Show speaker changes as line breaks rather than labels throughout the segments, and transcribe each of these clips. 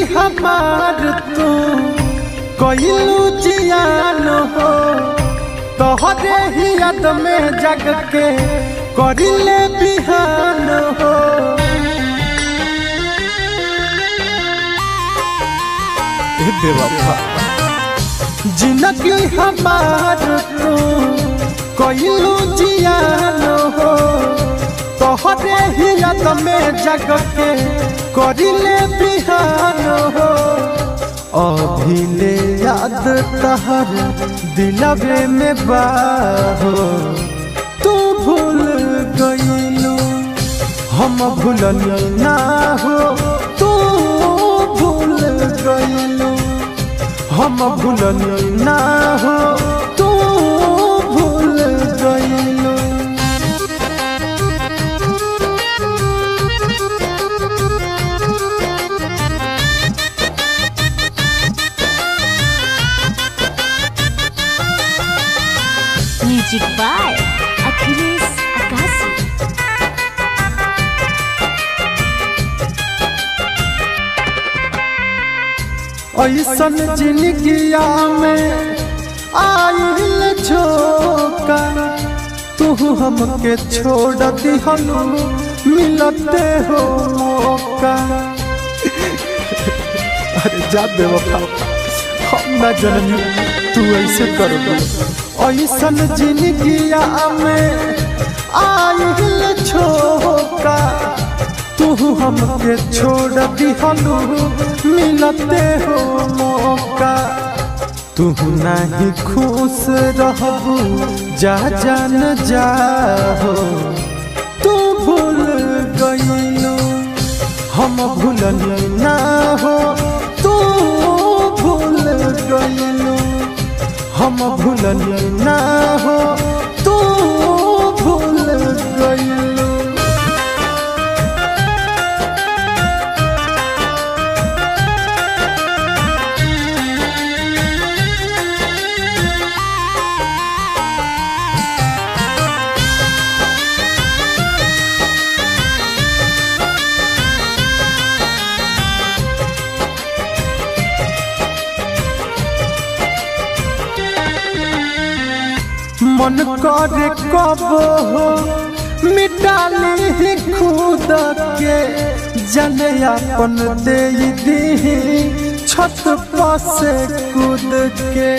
हमार तू कइलू जियान हो तोहरे ही याद में जग के करिले बिहान हो ए बेवफा जिंदगी हमार तू कइलू जियान हो तोहरे ही याद में जग के करिले बिहान हो अभिले याद तहर दिलवे में बाहो तू भूल गईलू हम भूलन ना हो तू भूल गईलू हम भूलन ना हो तू भूल गईलू
म्यूजिक बाय अखिलेश अकाशी
ऐसन जिंदगिया में आइल झोंका तू हमके छोड़ दिहनु मिलते हो मौका अरे जा बेवफा हम ना जननी तू ऐसे करोगे ऐसन जिंदगिया में आइल झोंका तू हमके छोड़ दिहनु मिलते हो मौका तू नहीं खुश रहबू जा जान जाहो तू भूल गईलू हम भूलन ना हो तू भूल गईलू हम भूलन ना हो तू भूल गईलू मन करे कब हो मिटाली ही खुद के जने अपन दे दी छत पर से कूद के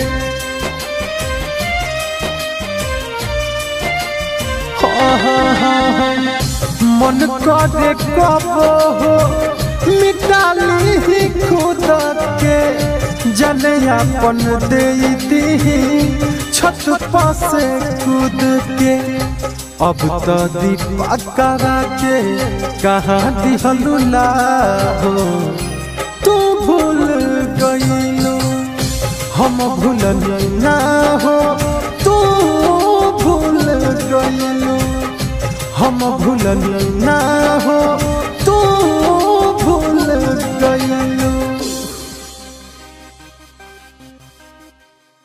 हाँ, हाँ, हाँ, हाँ। मन करे कब हो मिटाली ही खुद के जने अपन दे दी छत पर से कूद के अब तो दीपा करा के कहाँ दिहलुला हो तू भूल गईलू हम भूलन ना हो तू भूल गईलू हम भूलन ना हो